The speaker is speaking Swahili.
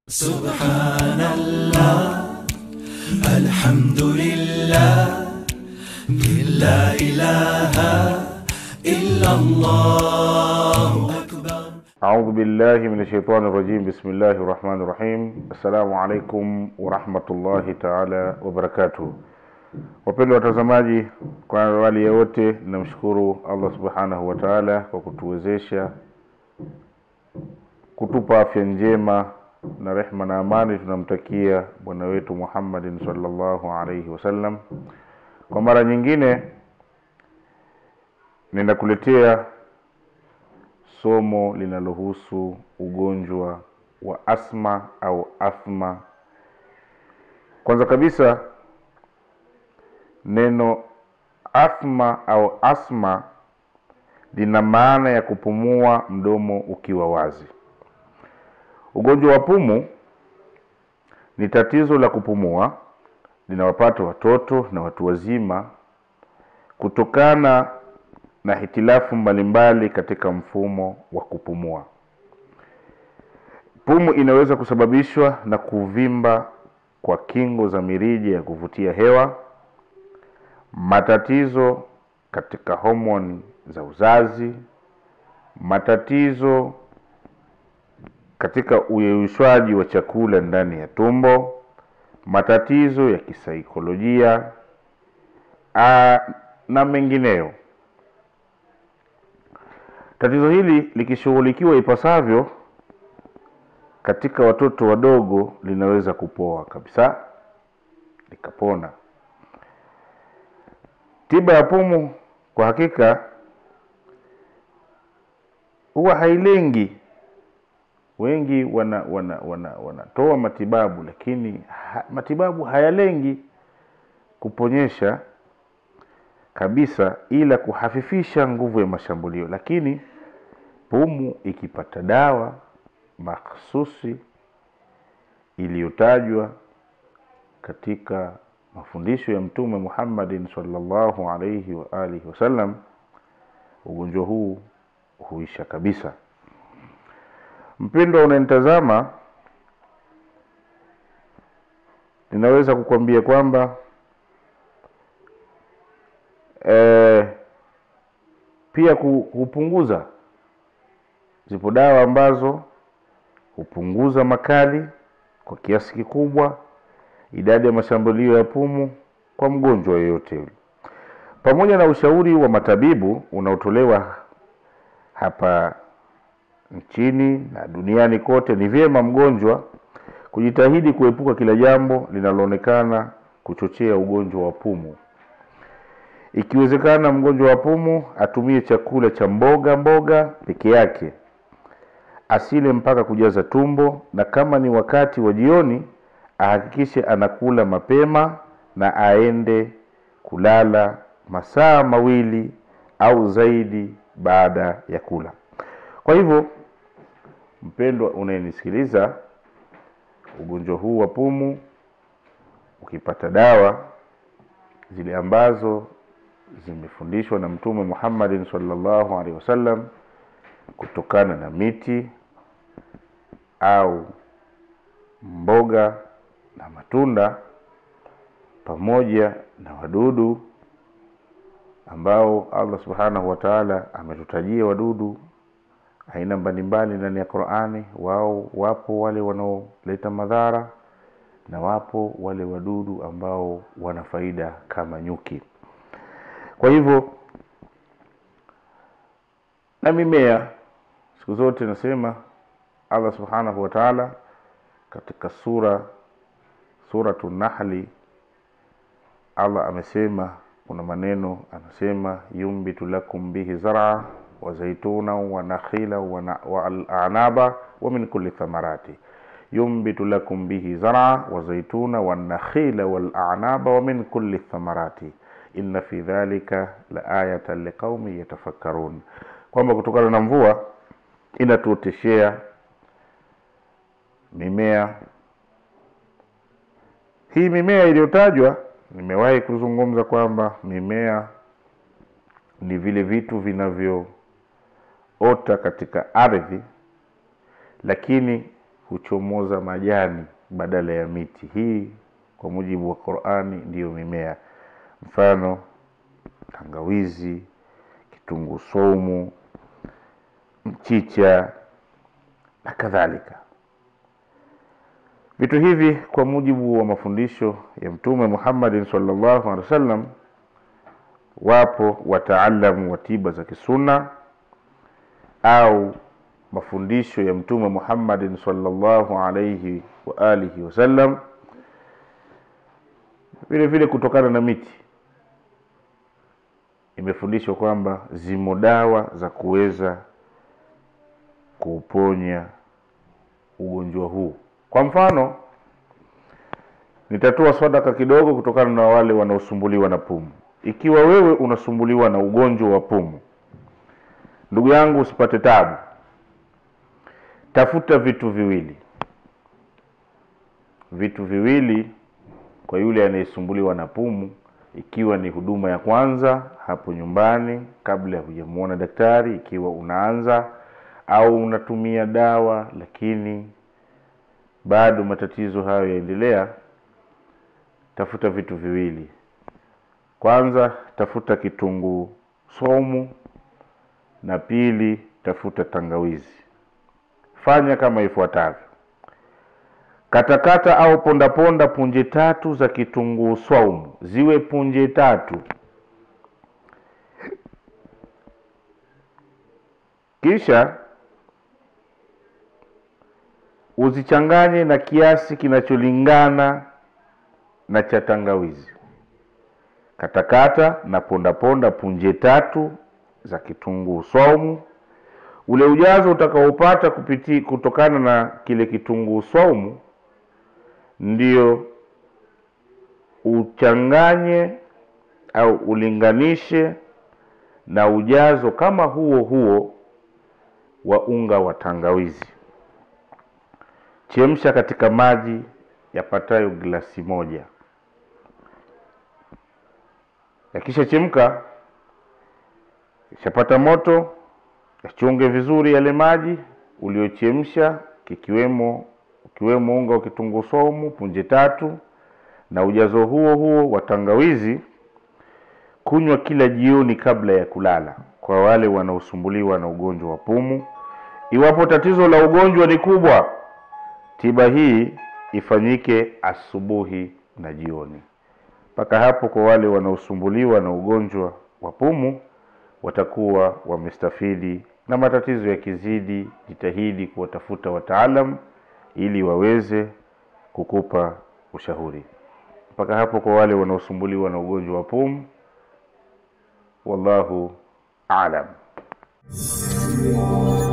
سبحان الله الحمد لله لا إله إلا الله أكبر أعوذ بالله من الشيطان الرجيم بسم الله الرحمن الرحيم السلام عليكم ورحمة الله تعالى وبركاته wapendwa watazamaji kwa awali ya wote namshukuru allah subhanahu wa taala kwa kutuwezesha kutupa afya njema na rehma na amani tunamtakia bwana wetu muhammadin salllahu alaihi wasallam kwa mara nyingine ninakuletea somo linalohusu ugonjwa wa asma au athma kwanza kabisa neno athma au asma lina maana ya kupumua mdomo ukiwa wazi ugonjwa wa pumu ni tatizo la kupumua linawapata watoto na watu wazima kutokana na hitilafu mbalimbali katika mfumo wa kupumua pumu inaweza kusababishwa na kuvimba kwa kingo za mirija ya kuvutia hewa matatizo katika homoni za uzazi matatizo katika uyeyushwaji wa chakula ndani ya tumbo matatizo ya kisaikolojia aa, na mengineyo tatizo hili likishughulikiwa ipasavyo katika watoto wadogo linaweza kupoa kabisa likapona tiba ya pumu kwa hakika huwa hailengi wengi wana wana wana wanatoa matibabu lakini ha, matibabu hayalengi kuponyesha kabisa ila kuhafifisha nguvu ya mashambulio lakini pumu ikipata dawa makhsusi iliyotajwa katika mafundisho ya mtume muhammadin salllahu alaihi wa alihi wasallam ugonjwa huu huisha kabisa mpendwa unanitazama ninaweza kukwambia kwamba e, pia hupunguza zipo dawa ambazo hupunguza makali kwa kiasi kikubwa idadi ya mashambulio ya pumu kwa mgonjwa yoyote yule pamoja na ushauri wa matabibu unaotolewa hapa nchini na duniani kote ni vyema mgonjwa kujitahidi kuepuka kila jambo linaloonekana kuchochea ugonjwa wa pumu ikiwezekana mgonjwa wa pumu atumie chakula cha mboga mboga peke yake asile mpaka kujaza tumbo na kama ni wakati wa jioni ahakikishe anakula mapema na aende kulala masaa mawili au zaidi baada ya kula kwa hivyo mpendwa unayenisikiliza ugonjwa huu wa pumu ukipata dawa zile ambazo zimefundishwa na mtume muhammadin salllahu alehi wasallam kutokana na miti au mboga na matunda pamoja na wadudu ambao allah subhanahu wa taala ametutajia wadudu aina mbalimbali ndani ya qurani wao wapo wale wanaoleta madhara na wapo wale wadudu ambao wana faida kama nyuki kwa hivyo na mimea siku zote nasema allah subhanahu wa taala katika sura suratu nahli allah amesema kuna maneno anasema yumbitu lakum bihi zara wa zaituna wa nakhila wa alanaba wa min kulli thamarati yumbitu lakum bihi zara wa zaituna wa nakhila walanaba wa min kulli thamarati inna fi dhalika la ayatan liqaumi yatafakkarun kwamba kutokana na mvua inatuoteshea mimea hii mimea iliyotajwa nimewahi kuzungumza kwamba mimea ni vile vitu vinavyoota katika ardhi lakini huchomoza majani badala ya miti. Hii kwa mujibu wa Qur'ani ndiyo mimea, mfano tangawizi, kitunguu saumu, mchicha na kadhalika. Vitu hivi kwa mujibu wa mafundisho ya Mtume Muhammadin sallallahu alaihi wasallam, wapo wataalamu wa tiba za kisunna au mafundisho ya Mtume Muhammadin sallallahu alaihi wa alihi wasallam, vile vile kutokana na miti imefundishwa kwamba zimo dawa za kuweza kuuponya ugonjwa huu. Kwa mfano, nitatoa sadaka kidogo kutokana na wale wanaosumbuliwa na pumu. Ikiwa wewe unasumbuliwa na ugonjwa wa pumu, ndugu yangu, usipate tabu, tafuta vitu viwili, vitu viwili kwa yule anayesumbuliwa na pumu, ikiwa ni huduma ya kwanza hapo nyumbani, kabla ya hujamuona daktari, ikiwa unaanza au unatumia dawa lakini bado matatizo hayo yaendelea, tafuta vitu viwili. Kwanza, tafuta kitunguu saumu, na pili, tafuta tangawizi. Fanya kama ifuatavyo: katakata au pondaponda punje tatu za kitunguu saumu, ziwe punje tatu. Kisha uzichanganye na kiasi kinacholingana na cha tangawizi. Katakata na pondaponda punje tatu za kitunguu saumu. Ule ujazo utakaopata kupiti kutokana na kile kitunguu saumu ndio uchanganye au ulinganishe na ujazo kama huo huo wa unga wa tangawizi. Chemsha katika maji yapatayo glasi moja. Yakisha chemka, ishapata moto, yachunge vizuri yale maji uliochemsha, kikiwemo ukiwemo unga wa kitunguu saumu punje tatu na ujazo huo huo wa tangawizi. Kunywa kila jioni kabla ya kulala, kwa wale wanaosumbuliwa na ugonjwa wa pumu. Iwapo tatizo la ugonjwa ni kubwa, tiba hii ifanyike asubuhi na jioni. Mpaka hapo, kwa wale wanaosumbuliwa na ugonjwa wa pumu watakuwa wamestafidi, na matatizo yakizidi, jitahidi kuwatafuta wataalam ili waweze kukupa ushauri. Mpaka hapo, kwa wale wanaosumbuliwa na ugonjwa wa pumu, wallahu aalam.